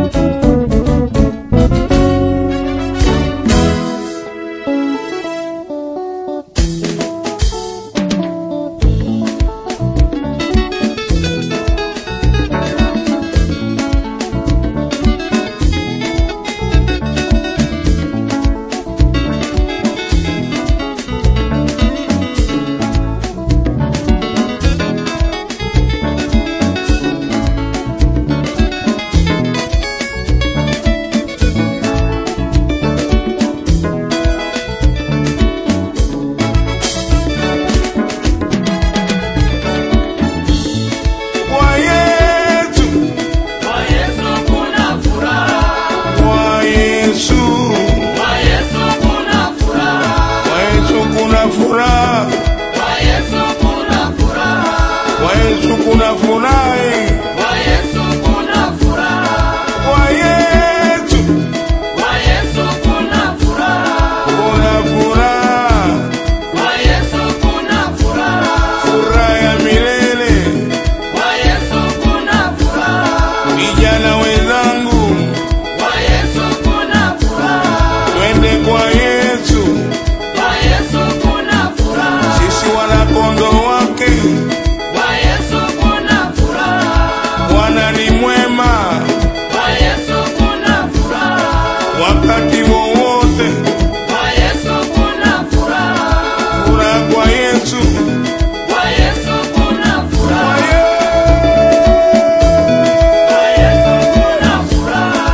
Kwa Yesu, Kwa Yesu kuna furaha, kwa Yesu, kwa Yesu kuna furaha, kwa Yesu kuna furaha, kwa Yesu kuna furaha, kwa Yesu kuna furaha, eh. kwa Yesu kuna furaha, kwa Yesu kwa Yesu kuna furaha, kuna furaha, kwa Yesu kuna furaha, furaha ya milele. kwa Yesu kuna furaha, Vijana wenzangu, kwa Yesu kuna furaha, twende kwa Yesu, kwa Yesu kuna furaha, sisi wanakondoo wake. kwa Yesu kuna furaha, Bwana ni mwema kwa Yesu kuna furaha. wakati wowote. Kwa Yesu kuna furaha, Furaha kwa Yesu, kwa Yesu kuna kwa furaha, Yesu. kwa Yesu kuna furaha.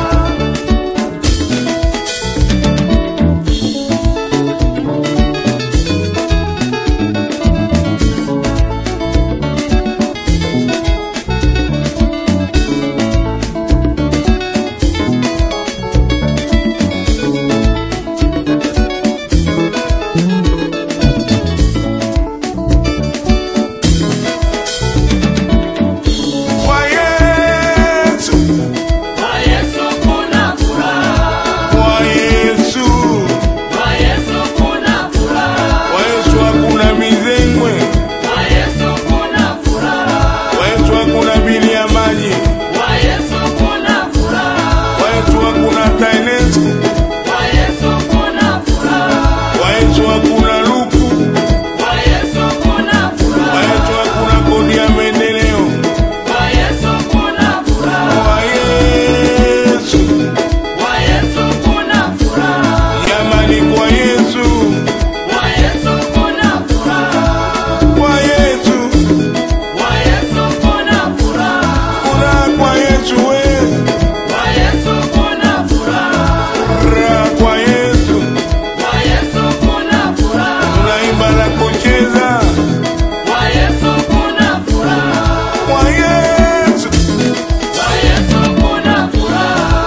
Kwa Yesu, Kwa Yesu kuna furaha, kwa Yesu, kwa Yesu kuna furaha, kwa Yesu hakuna mizengwe, kwa Yesu kuna furaha, kwa Yesu hakuna bili ya maji, kwa Yesu kuna furaha, kwa Yesu hakuna TANESCO, kwa Yesu kuna furaha, kwa Yesu hakuna luku, kwa Yesu kuna kwa furaha, Yesu hakuna kodi ya maendeleo, kwa Yesu kuna furaha, kwa Yesu, kwa Yesu kuna furaha. jamani, kwa Yesu, Kwa Yesu kuna furaha, kwa Yesu, kwa Yesu kuna furaha, furaha kwa Yesu, we kwa Yesu kuna furaha, furaha kwa Yesu, kwa Yesu kuna furaha, tunaimba na kucheza kwa Yesu kuna furaha, kwa Yesu. kwa Yesu kuna furaha.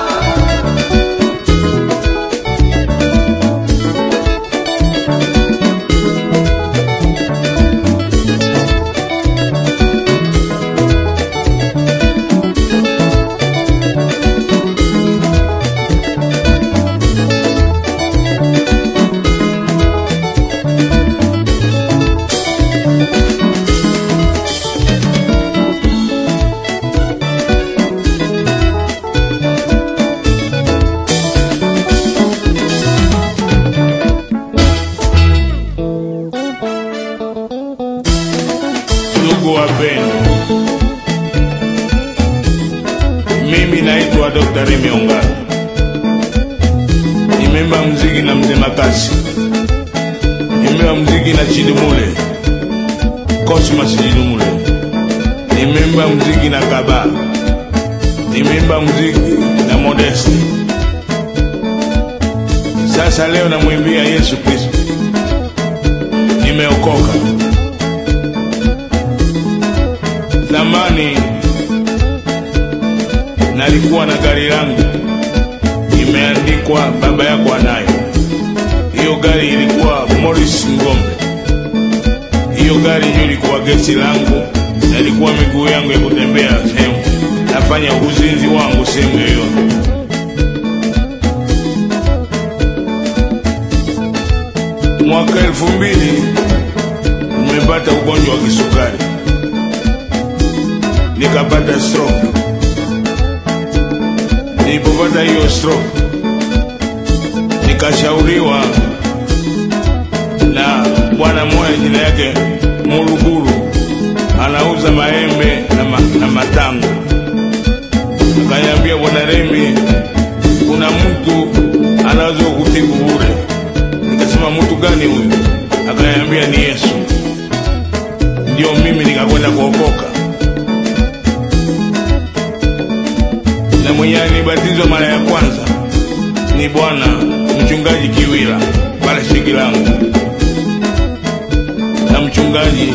Ndugu wapendwa, mimi naitwa Dr. Remy Ongaro, nimeimba mziki na mzee Makasi, nimeimba mziki na Chidumule Cosmas Chidumule, nimeimba mziki na Kaba, nimeimba mziki na Modeste. Sasa leo namwimbia Yesu Kristo, nimeokoka. Zamani nalikuwa na gari langu imeandikwa baba yako anayo. Hiyo gari ilikuwa Morris Ngombe. Hiyo gari ndio ilikuwa gesi langu, na ilikuwa miguu yangu ya kutembea sehemu, nafanya uzinzi wangu sehemu yoyote. Mwaka elfu mbili nimepata ugonjwa wa kisukari nikapata stroke. nilipopata hiyo stroke nikashauriwa na bwana mmoja jina yake Muruguru, anauza maembe na, ma, na matango. Akaniambia, bwana Remi, kuna mtu anaweza kutibu bure. Nikasema, mtu gani huyu? Akaniambia ni Yesu. Ndio mimi nikakwenda kuokoka, na mwenye alibatizwa mara ya kwanza ni bwana mchungaji Kiwila pale Shikilango na mchungaji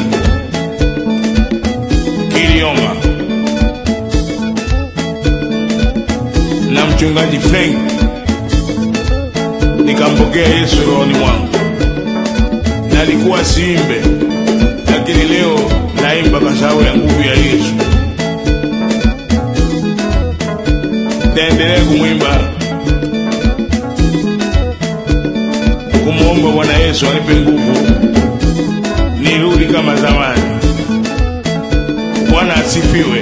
Kilioma na mchungaji Frank, nikampokea Yesu rohoni mwangu. Nalikuwa siimbe, lakini leo naimba kwa sababu ya nguvu ya Yesu. Taendelea kumwimba kumwomba Bwana Yesu anipe nguvu nirudi kama zamani. Bwana asifiwe.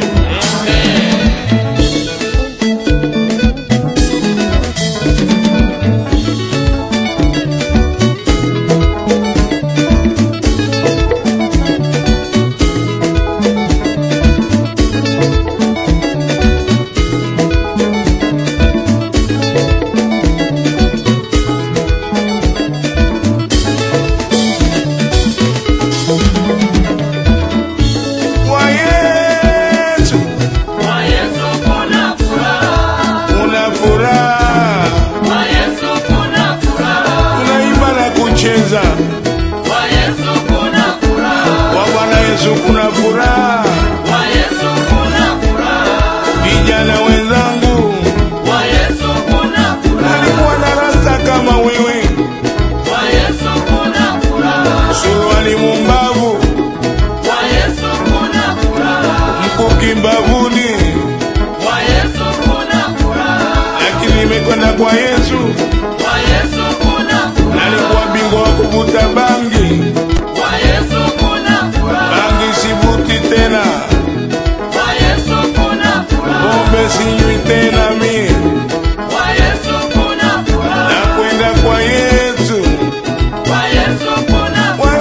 Kwa Yesu Kwa Yesu kuna furaha. una furaha, Kwa Yesu kuna furaha. tunaimba na kucheza. Kwa Yesu kuna furaha. Kwa Bwana Yesu kuna furaha. Kwa Yesu kuna furaha. Vijana wenzangu, Kwa Yesu kuna furaha. nalikuwa na rasta kama wewe, Kwa Yesu kuna furaha. suruali mumbavu, Kwa Yesu kuna furaha. mkuki mbavuni, Kwa Yesu kuna furaha. lakini nimekwenda kwa Yesu, Kwa Yesu kuna furaha. nalikuwa bingwa wa kuvuta bangi, Kwa Yesu kuna furaha. bangi sivuti tena, Kwa Yesu kuna furaha. pombe sinywi tena mie, Kwa Yesu kuna furaha. nakwenda kwa Yesu. Kwa Yesu kuna Kwa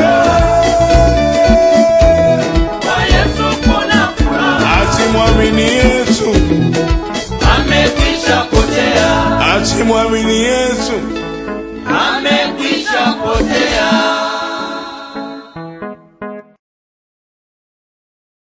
Kwa Yesu kuna furaha. Asimwamini Yesu, Amekwisha potea. asimwamini Yesu.